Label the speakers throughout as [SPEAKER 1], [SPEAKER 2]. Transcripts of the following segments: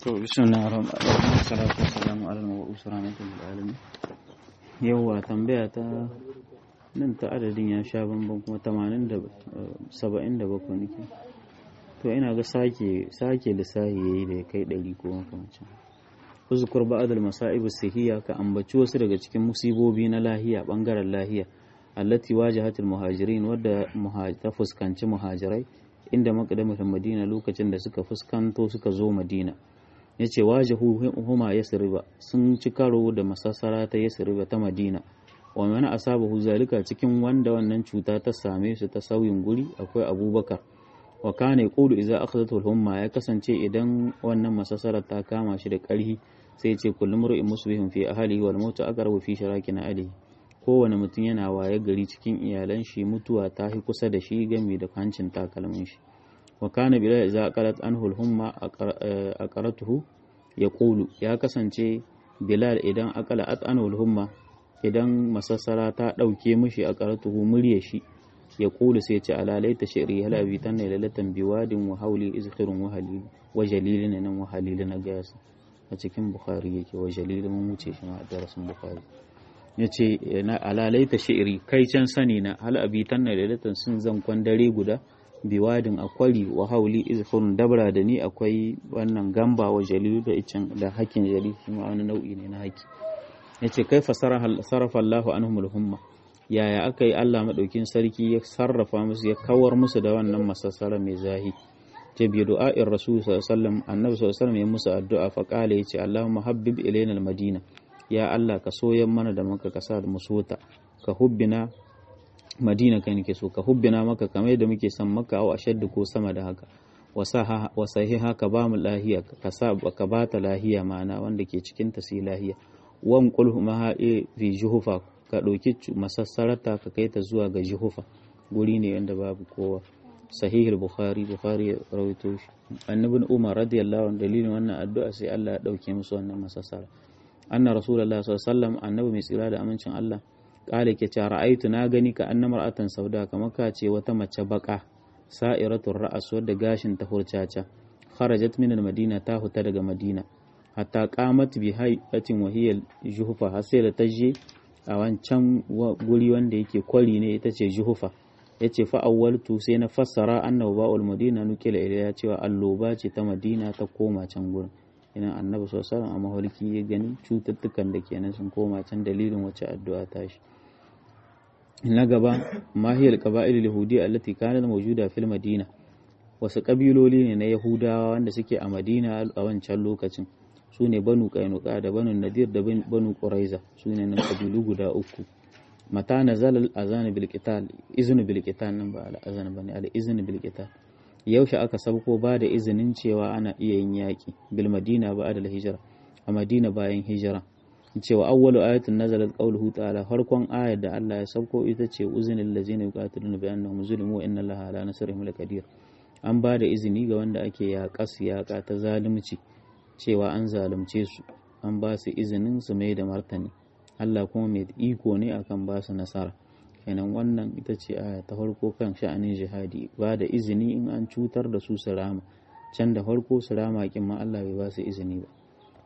[SPEAKER 1] To, bismillah ar-rahman ar-rahim salatu wassalamu ala al-mab'us rahmatan lil alamin. Yawwa tambaya ta nan ta adadin ya sha bamban kuma 80 da 77 nake. To ina ga sake sake lissahi yayi da ya kai 100 ko makamancin. Uzkur ba'd al-masa'ib as-sihiyya ka ambaci wasu daga cikin musibobi na lahiya bangaren lahiya allati wajahat al-muhajirin wadda ta fuskanci muhajirai inda maqdamatul madina lokacin da suka fuskanto suka zo madina ya ce wajahu huma yasriba sun ci karo da masassara ta yasriba ta madina wa mana asabahu zalika cikin wanda wannan cuta ta same su ta sauyin guri akwai abubakar wa kana yaqulu idza akhadhatu al-humma ya kasance idan wannan masassara ta kama shi da karhi sai ya ce kullum ru'in musbihun fi ahlihi wal mautu aqrabu fi sharakin alihi kowane mutum yana waye gari cikin iyalan shi mutuwa ta hi kusa da shi game da hancin takalmin shi wa kana bilal idza qalat anhu al-humma aqaratuhu yaqulu ya kasance bilal idan aqala at anhu al-humma idan masassara ta dauke mishi aqaratuhu murya shi ya kulu sai ce alalaita shi'ri hala bi tanna lalatan biwadin wa hauli izkhirun wa halil wa jalilin nan wa halilin gas a cikin bukhari yake wa jalilin mun wuce shi ma a darasin bukhari yace na alalaita shi'ri kai can sani na hal abi tanna lalatan sun zan dare guda biwadin akwari wa hauli izkhirun dabra da ni akwai wannan gamba wa jalil da icin da hakin jalil shi ma wani nau'i ne na haki yace kai fasarafa Allahu anhumul humma yaya aka yi Allah maɗaukin sarki ya sarrafa musu ya kawar musu da wannan masassara mai zahi ta biyu du'a'in rasul sallallahu annabi sallallahu ya musu addu'a fa qala yace Allahumma habbib ilayna al-madina ya Allah ka soyan mana da maka ka sa mu sota ka hubbina madina kai nake so ka hubbina maka kamar yadda muke son maka au ashaddu ko sama da haka wa sahiha ka ba mu lahiya ka sa ka ba ta lahiya ma'ana wanda ke cikin ta sai lahiya wan qulhu ma fi juhufa ka ɗauki masassararta ka kai ta zuwa ga jihufa guri ne wanda babu kowa sahihul bukhari bukhari ya rawaito shi annabin umar radiyallahu anhu dalilin wannan addu'a sai Allah ya ɗauke musu wannan masassara anna rasulullahi sallallahu alaihi wasallam annabi mai tsira da amincin Allah kale ke cewa ra'aitu na gani ka annamar atan sauda kamar ka ce wata mace baka sa'iratul ra'as wadda gashin ta hurcaca kharajat min madina ta huta daga madina hatta qamat bi hayyatin wahiyal juhufa har sai da ta je a wancan guri wanda yake kwari ne ita ce juhufa ya ce fa'awwaltu sai na fassara annabu ba'ul madina nukila ila ya cewa alloba ce ta madina ta koma can gurin idan annabi sallallahu a maholki ya gani cututtukan da kenan sun koma can dalilin wacce addu'a ta shi na gaba mahiyar qaba'il yahudi allati kanat mawjuda fil madina wasu kabiloli ne na yahudawa wanda suke a madina a wancan lokacin su ne banu kainuka da banu nadir da banu quraiza su ne nan kabilu guda uku mata nazala al-azan bil qital iznu bil qital nan ba al-azan bane al-iznu bil qital yaushe aka sabko ba da izinin cewa ana iya yin yaki bil madina ba da hijira a madina bayan hijira cewa awwalu ayatin nazalat qawluhu ta'ala farkon ayar da Allah ya sabko ita ce uzinil ladzina yuqatiluna bi annahum zulimu inna allaha ala nasrihim laqadir an ba da izini ga wanda ake yaƙas yaƙa ta zalunci cewa an zalunce su an ba su izinin su mai da martani Allah kuma mai iko ne akan ba su nasara kenan wannan ita ce aya ta farko kan sha'anin jihadi ba da izini in an cutar da su su rama can da farko su rama kin ma Allah bai ba su izini ba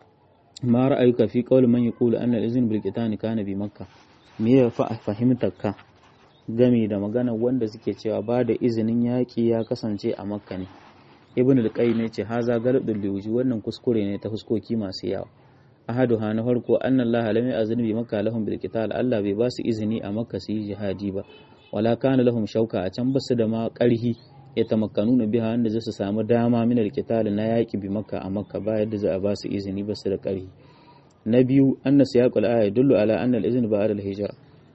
[SPEAKER 1] ma ra'ayuka fi qawli man yaqulu anna al-izn bil qitan kana bi makka me ya fa fahimtar ka game da magana wanda suke cewa ba da izinin yaƙi ya kasance a makka ne ibn al-qayyim yace haza galadul liwji wannan kuskure ne ta fuskoki masu yawa ahadu ha na farko anna Allah lam ya'zin bi makka lahum bil qital Allah bai ba su izini a makka su yi jihadi ba wala kana lahum shauka a can basu da ma karhi ya tamakkanuna biha wanda zai su samu dama min al na yaki bi makka a makka ba yadda za a ba su izini basu da karhi na biyu anna siyaqul aya dullu ala anna al-izn ba'da al-hijra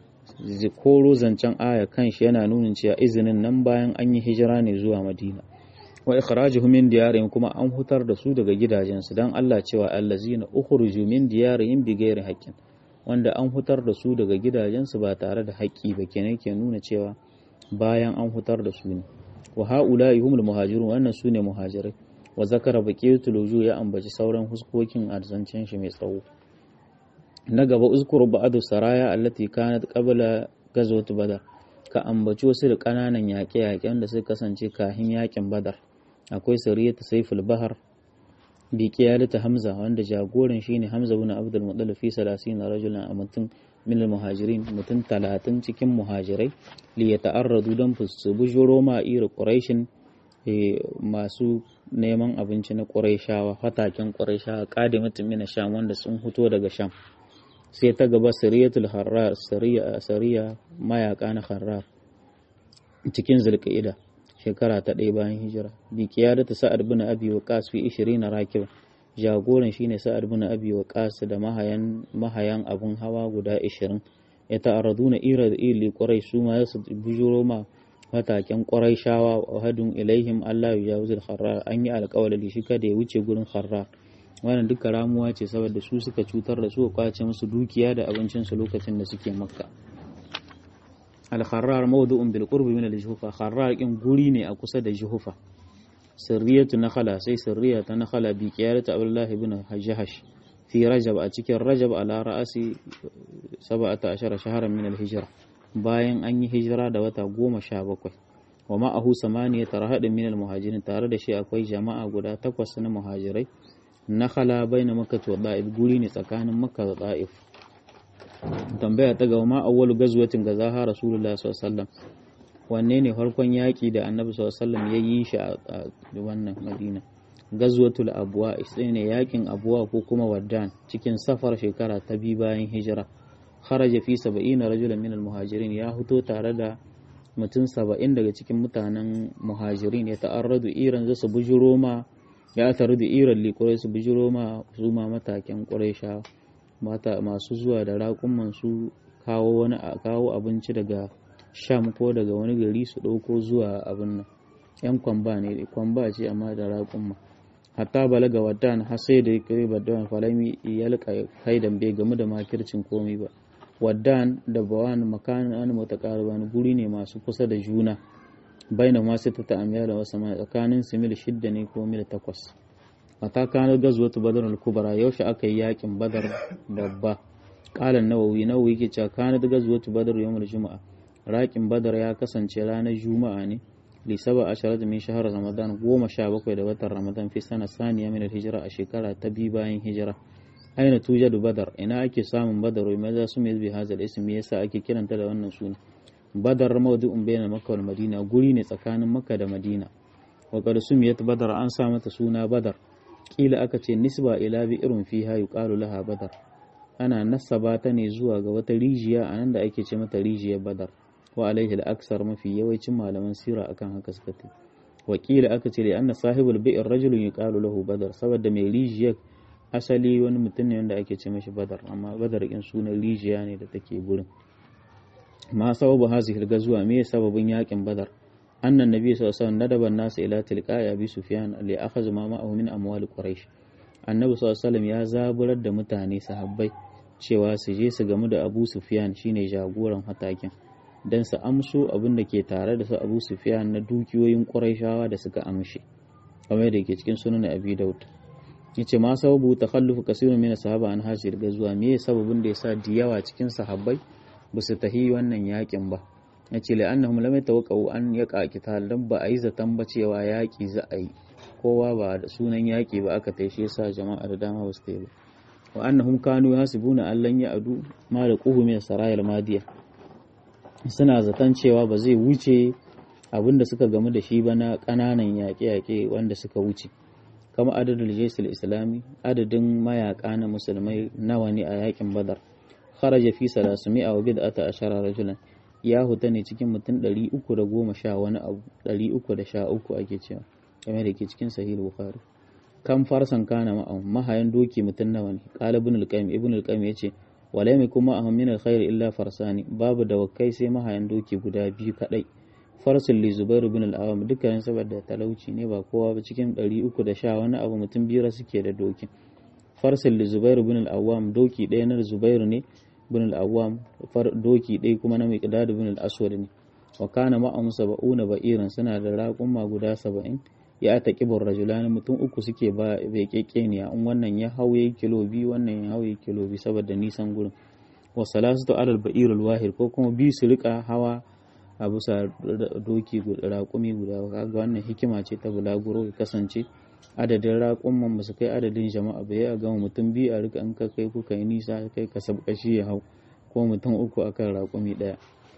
[SPEAKER 1] koro zancen aya kanshi yana nunin cewa izinin nan bayan an yi hijira ne zuwa madina wa ikhrajuhum min diyarihim kuma an hutar da su daga gidajensu dan Allah cewa allazina ukhruju min diyarihim bighairi haqqin wanda an hutar da su daga gidajensu ba tare da haƙƙi ba kenan ke nuna cewa bayan an hutar da su ne wa haula'i humul muhajirun wannan sune muhajirai wa zakara baqiyatul wujuh ya ambaci sauran huskokin arzancin shi mai tsawo na gaba uzkuru ba'adu saraya allati kanat qabla ghazwat badar ka ambaci wasu da kananan yaƙe-yaƙen da suka kasance kahin yaƙin badar akwai sariyatu saiful bahar bi qiyadati hamza wanda jagoran shine hamza ibn abdul muttalib fi 30 rajulan a mutum min al-muhajirin mutum 30 cikin muhajirai li yata'arradu dan su bujuro ma ira quraishin masu neman abinci na quraishawa fataken quraishawa qadimatin min sham wanda sun fito daga sham sai ta gaba sariyatul harrar sariya sariya mayaka na harrar cikin zulqa'ida shekara ta ɗaya bayan hijira bi ta sa'ad bin abi waqas fi 20 rakib jagoran shine sa'ad bin abi waqas da mahayan mahayan abun hawa guda 20 ya ta'arraduna ira da ili qurai su ma su bujuro ma mataken qurai shawa wa hadun ilaihim Allah ya jawzul kharrar an yi alƙawari shi kada ya wuce gurin kharrar wannan duka ramuwa ce saboda su suka cutar da su kwace musu dukiya da abincinsu lokacin da suke makka al-kharrar mawdu'un bil qurbi min al-juhufa kharrar kin guri ne a kusa da juhufa sirriyatu nakhala sai sirriya ta nakhala bi qiyarati abdullah ibn hajjash fi rajab a cikin rajab ala ra'asi 17 shahran min al-hijra bayan an yi hijira da wata goma sha bakwai wa ma'ahu samaniya tarahadin min al-muhajirin tare da shi akwai jama'a guda takwas na muhajirai nakhala baina makka wa da'if guri ne tsakanin makka da da'if tambaya ta gaba ma awwalu gazwatin ga zaha rasulullahi sallallahu alaihi wasallam wanne ne farkon yaki da annabi sallallahu alaihi wasallam ya yi shi a wannan madina gazwatul abwa sai ne yakin abwa ko kuma waddan cikin safar shekara ta biyu bayan hijira kharaja fi 70 rajulan min al-muhajirin ya fito tare da mutum 70 daga cikin mutanen muhajirin ya ta'arradu iran zasu bujuro ma ya taru da iran likurai su bujuro ma su ma mataken quraisha mata masu zuwa da raƙuman su kawo wani kawo abinci daga sham ko daga wani gari su ɗauko zuwa abin nan yan kwamba ne kwamba ce amma da raƙumma hatta balaga wadan har sai da kai badan falami ya lika kaidan bai game da makircin komai ba wadan da bawan makanin an mutaqariban guri ne masu kusa da juna baina ma sai ta ta'amiya da wasu tsakanin su mil shidda ne ko mil takwas mata kanar gazuwatu badar al-kubra yaushe aka yi yakin badar babba qala nawawi nawawi ke cewa kanar gazuwatu badar yawmul juma'a raƙin badar ya kasance ranar juma'a ne li saba asharat min shahar ramadan goma sha bakwai da watan ramadan fi sana saniya min hijira a shekara ta biyu bayan hijira aina tujadu badar ina ake samun badar wai maza su mai bi hazal ism yasa ake kiranta da wannan suna badar mawdu'un bayna makka wal madina guri ne tsakanin makka da madina wa qad sumiyat badar an sa mata suna badar kila aka ce nisba ila bi irin fiha yuqalu laha badar ana nasaba ta ne zuwa ga wata rijiya a nan da ake ce mata rijiyar badar wa alaihi al-aksar mafi yawancin malaman sira akan haka suka ce wakila aka ce da anna sahibul bi'r rajulun yuqalu lahu badar saboda mai rijiyar asali wani mutum ne wanda ake ce mashi badar amma badar in sunan rijiya ne da take gurin ma sababu hazihi zuwa me sababin yakin badar annan nabi sallallahu alaihi wasallam nadaba nasu ila tilqa'i abi sufyan li akhadha ma ma'ahu min amwal quraish annabi sallallahu alaihi wasallam ya zaburar da mutane sahabbai cewa su je su gamu da abu sufyan shine jagoran hatakin don su amso abin da ke tare da su abu sufiyan na dukiyoyin ƙuraishawa da suka amshe kamar da ke cikin sunan abi daud ya ce ma sababu ta kallufu kasirun mina sahaba an hasir ga zuwa me sababin da ya sa da yawa cikin sahabbai ba su tahi wannan yakin ba ya ce la'annahum lam yatawaqqa'u an yaqa qital dan ba a yi zaton ba cewa yaki za a yi kowa ba da sunan yaki ba aka taishe sa jama'a da dama ba su tayi ba wa annahum kanu yasibuna allan ya'du ma da quhu min sarayil madiya suna zaton cewa ba zai wuce abin da suka gamu da shi ba na ƙananan yaƙe-yaƙe wanda suka wuce kama adadin jesul islami adadin mayaƙa na musulmai nawa ne a yaƙin badar kharaja fi salasumi a wabi da ata ashara rajulan ya huta ne cikin mutum ɗari uku da goma sha wani abu ɗari uku da sha uku ake cewa game da ke cikin sahih bukhari kan farsan kana ma'am mahayan doki mutum nawa ne qala ibn al-qayyim ibn al-qayyim yace wala mai kuma aham min alkhair illa farsani babu da wakai sai mahayan doki guda biyu kadai farsul li zubairu bin al-awam dukkan saboda talauci ne ba kowa ba cikin 310 wani abu mutum biyar suke da doki farsul li zubairu bin al-awam doki ɗaya na zubairu ne bin al-awam doki ɗaya kuma na miqdad bin al-aswad ne wa kana ma'am sab'una ba'iran suna da raƙuma guda 70 ya ta kibar rajulani mutum uku suke ba bai kekeniya in wannan ya hauye kilo biyu wannan ya hauye kilo biyu saboda nisan gurin wa salasatu alal ba'irul wahid ko kuma biyu su rika hawa a bisa doki raƙumi guda kaga wannan hikima ce ta bulaguro ya kasance adadin raƙumman ba su kai adadin jama'a ba ya gama mutum biyu a rika in ka kai kuka yi nisa kai ka sabkashi ya hau ko mutum uku akan raƙumi ɗaya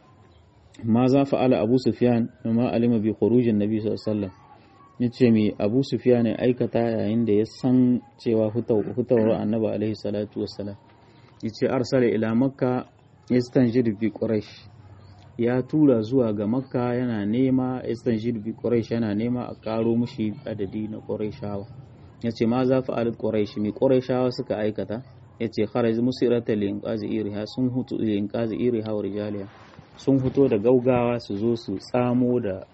[SPEAKER 1] ma za fa'ala abu sufyan ma alima bi khurujin nabi sallallahu alaihi wasallam yace me abu sufyan ya aikata yayin da ya san cewa hutawar annabi alaihi salatu wassalam yace arsala ila makka yastanjid bi quraish ya tura zuwa ga makka yana nema istanjid bi quraish yana nema a karo mushi adadi na quraishawa yace ma za fa'alat quraish mi quraishawa suka aikata yace kharaj musirata li inqazi iriha sun hutu li inqazi iriha wa rijaliha sun fito da gaugawa su zo su tsamo da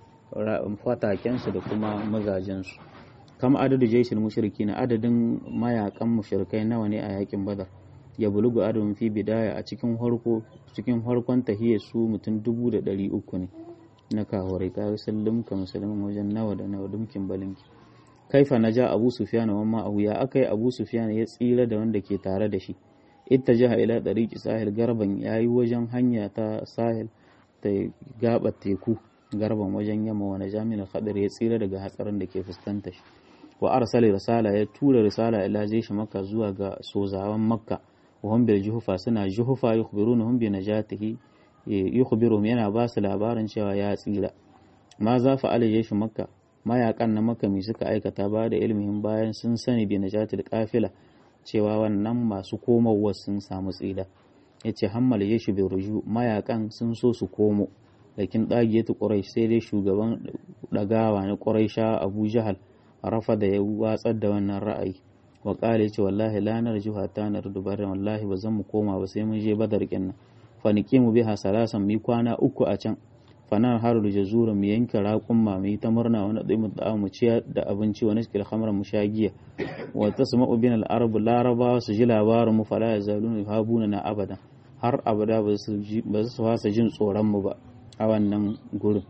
[SPEAKER 1] fatakensu da kuma mazajensu kama adadu jaishin mushriki na adadin mayakan mushrikai nawa ne a yakin badar ya bulugu adadin fi bidaya a cikin harko cikin harkon tahiyya su mutum dubu da ɗari uku ne na kahorai ka sallum ka musulmin wajen nawa da nawa dumkin balinki kaifa na ja abu sufyan wa ma'ahu ya akai abu sufyan ya tsira da wanda ke tare da shi ittajaha ila tariqi sahil garban yayi wajen hanya ta sahil ta gaba teku garban wajen yamma wani jami'in khadir ya tsira daga hatsarin da ke fuskanta shi wa arsala risala ya tura risala ila shi makka zuwa ga sozawan makka wa hum bil juhufa suna juhufa yukhbirunhum bi najatihi yukhbiruhum yana ba su labarin cewa ya tsira ma za fa ala shi makka mayakan na makka mai suka aikata ba da ilmihin bayan sun sani bi najatil qafila cewa wannan masu komowa sun samu tsira ya ce hammal ya shi ruju mayakan sun so su komo lakin ɗagiyatu ƙurai sai dai shugaban ɗagawa na ƙurai sha abu jahal rafa da ya watsar da wannan ra'ayi wa ƙala ce wallahi lanar juha ta na rudubar wallahi ba zan mu koma ba sai mun je badar kinnan fanike mu biha salasan mu kwana uku a can fanar haru da jazura mu yanke raƙumma mu yi ta murna wani ɗai mu da mu ciyar da abinci wani cikin hamar mu sha giya wa tasma'u bin al-arab larabawa su ji labarin mu fala yazaluna habuna na abada har abada ba su fasa jin tsoron mu ba a wannan gurin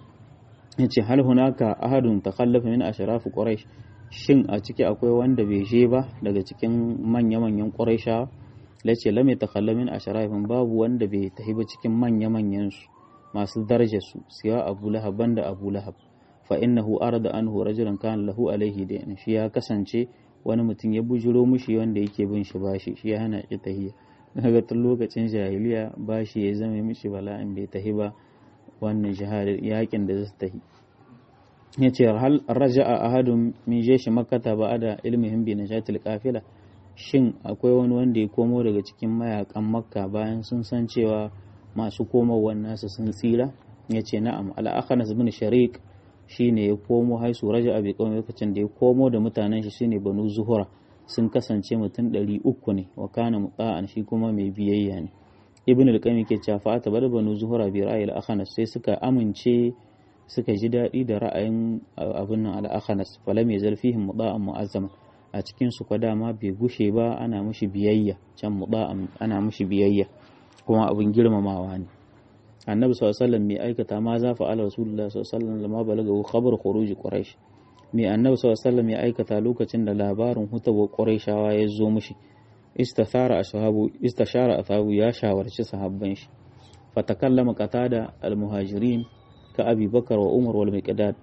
[SPEAKER 1] yace hal hunaka ahadun takhallafa min ashraf quraish shin a ciki akwai wanda bai je ba daga cikin manya manyan quraisha lace lam yatakhalla min ashrafin babu wanda bai tafi ba cikin manya manyan su masu darajar su siya abu lahab banda abu lahab fa innahu arada anhu rajulan kana lahu alaihi da shi ya kasance wani mutum ya bujuro mushi wanda yake bin shi bashi shi ya hana shi tahiyya daga tun lokacin jahiliya bashi ya zama mishi bala'in bai tahi ba wannan jihadin yakin da zai tahi ya ce hal raja'a ahadun min jeshi makkata ba da ilmihim bi najatil qafila shin akwai wani wanda ya komo daga cikin mayakan makka bayan sun san cewa masu komowar nasu sun tsira ya ce na'am al-akhnas bin sharik shine ya komo haisu raja'a bi kawai lokacin da ya komo da mutanen shi shine banu zuhura sun kasance mutum ɗari uku ne wa kana mutsa'an shi kuma mai biyayya ne ibn al-qayyim ke cewa fa ta bada banu zuhura bi ra'ayil akhanas sai suka amince suka ji daɗi da ra'ayin abin nan al-akhanas falam yazal fihim muda'an mu'azzama a cikin su kwa dama bai gushe ba ana mushi biyayya can muda'an ana mushi biyayya kuma abin girmamawa ne annabi sallallahu alaihi wasallam mai aikata ma za fa ala rasulullah sallallahu alaihi wasallam lama balagahu khabar khuruj quraish mai annabi sallallahu ya aikata lokacin da labarin hutawa quraishawa ya zo mishi istathara ashabu istashara ashabu ya shawarci sahabban shi fatakallama qatada almuhajirin ka abi bakar wa umar wal miqdad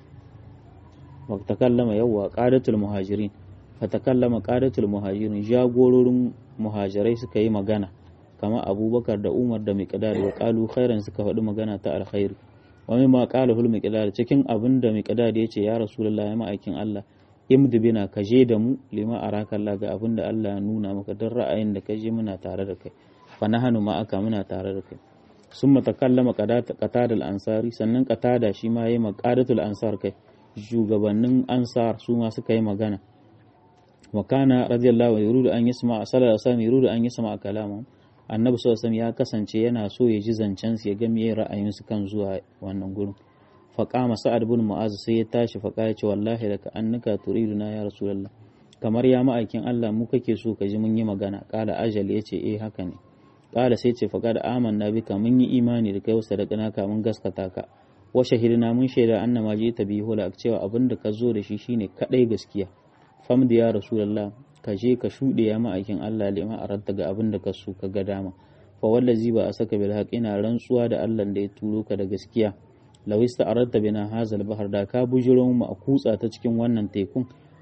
[SPEAKER 1] wa takallama yawa qadatul muhajirin fatakallama qadatul muhajirin jagororin muhajirai suka yi magana kama abubakar da umar da miqdad wa qalu khairan suka faɗi magana ta alkhairi wani ma ƙala hul miqdad cikin abin da miqdad ya ce ya rasulullahi ma'aikin Allah imdi bina ka je da mu lima araka Allah ga abin da Allah ya nuna maka don ra'ayin da ka je muna tare da kai fa nahanu ma aka muna tare da kai summa takallama qatada al-ansari sannan qatada shi ma yayi maqadatul ansar kai shugabannin ansar su ma suka yi magana wa kana radiyallahu yuridu an yasma sallallahu alaihi wasallam yuridu an yasma kalaman annabi sallallahu ya kasance yana so ya ji zancen su ya ga meye ra'ayin su kan zuwa wannan gurin faqama sa'ad bin mu'az sai ya tashi faqa ya ce wallahi laka annaka turiduna ya rasulullah kamar ya ma'aikin Allah mu kake so ka ji mun yi magana qala ajal yace eh haka ne qala sai ce faqa da amanna bika mun yi imani da kai wasu da ka mun gaskata ka wa shahidina mun shaida annama ji ta bihu la cewa abin da ka zo da shi shine kadai gaskiya famdi ya rasulullah ka je ka shuɗe ya ma'aikin Allah lima a radda ga abin da ka so ka ga dama fa wallazi ba a saka bil haqq ina rantsuwa da Allah da ya turo ka da gaskiya lawista aradta bina hazal bahar da ka bujiro mu a kutsa ta cikin wannan tekun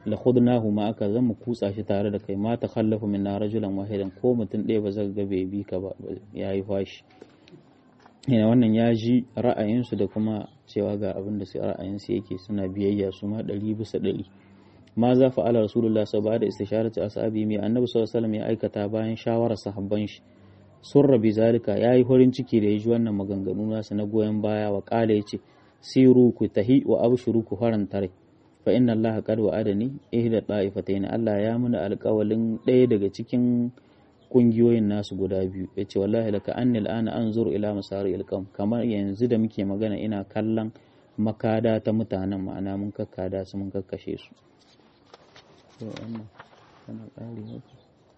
[SPEAKER 1] la khudnahu ma aka zan mu kutsa shi tare da kai ma ta khallafu minna rajulan wahidan ko mutum ɗaya ba zai ga bai bi ka ba yayi fashi ina wannan ya ji ra'ayinsu da kuma cewa ga abin da ra'ayinsu yake suna biyayya su ma ɗari bisa ɗari ma za fa ala rasulullah sau da istisharati ashabi mai annabi sallallahu alaihi ya aikata bayan shawarar sahabban shi surra bi zalika yayi farin ciki da ya ji wannan maganganu nasu na goyon baya wa kala yace siru ku tahi wa abshuru ku faranta rai fa inna allaha qad wa'adani ihda ta'ifatayn Allah ya muna alƙawalin ɗaya daga cikin kungiyoyin nasu guda biyu yace wallahi laka anni al'ana anzuru ila masari ilqam kamar yanzu da muke magana ina kallon makada ta mutanen ma'ana mun kakkada su mun kakkashe su to wannan kana ƙari haka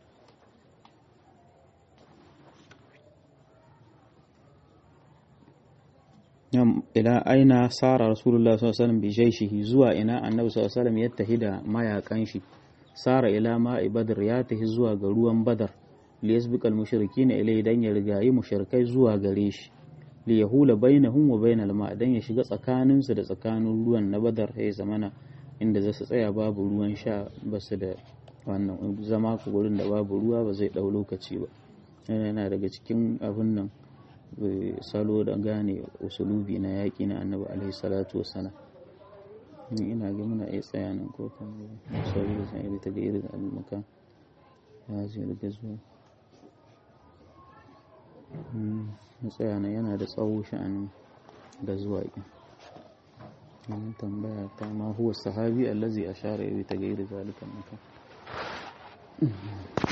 [SPEAKER 1] ila aina sara rasulullah sallallahu alaihi wasallam bi jaishihi zuwa ina annabi sallallahu alaihi wasallam ya tahi da mayakan shi sara ila ma'i badr ya tahi zuwa ga ruwan badar li yasbiqal mushrikeena ilai dan ya rigayi mushrikai zuwa gare shi li yahula bainahum wa bainal ma dan ya shiga tsakanin su da tsakanin ruwan na badar ya zamana inda za su tsaya babu ruwan sha ba su da wannan zama ku gurin da babu ruwa ba zai dau lokaci ba yana daga cikin abin nan salo da gane usulubi na yaƙi na annabi alaihi salatu wassalam ni ina ga muna iya tsaya nan ko kan sauri da san iri ta ga irin abin maka ya zai riga zuwa na tsaya nan yana da tsawo sha'anin da zuwa ƙin wannan tambaya ta ma huwa sahabi allazi ashara iri ta ga irin zalikan maka